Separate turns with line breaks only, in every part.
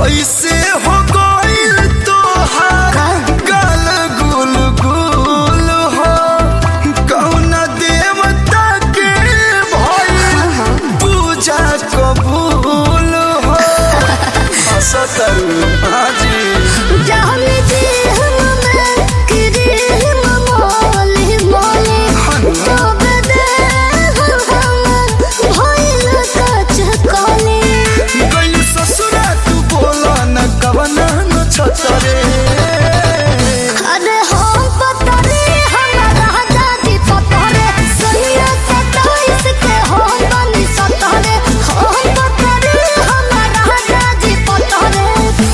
कैसे हो गइल तोहार गाल गुल गुल हो कौन देवता के भइल पूजा कबूल हो हसतरू हाजी
जाने दे हमें क्रीम मोली मोली तब दे हम भइल कच कली
गइल ससुरा तू बोला न कवना न छतरे
अरे हम पतरे हमारा दादी पतरे सैया सताइस के हम बनी सतरे हम पतरे हमारा दादी पतरे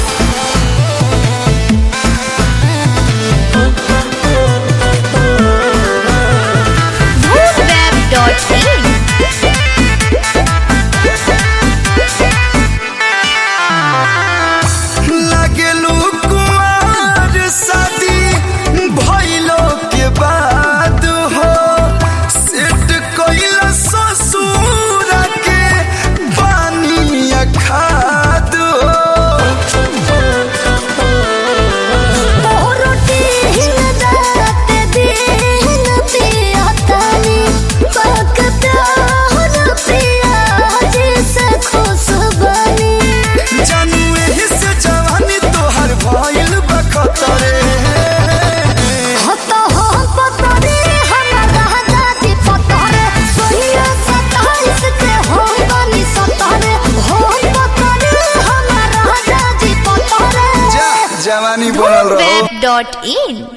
Web.in
लागेलू कुमार शादी भइलो के बाद हो सेट कइल ससुर के पानी खाद
रोटी हिन रात दिन पिया तानी बकता हर पिया जिसे खुश बनी
जानू एही से जवानी तोहर भइल बखतरे
हतो हम पतरे हमारा दादी पतरे सोहिया सताइस के हम बनी सतरे हम पतरे हमारा दादी पतरे
जा जवानी बनल रहो
Web.in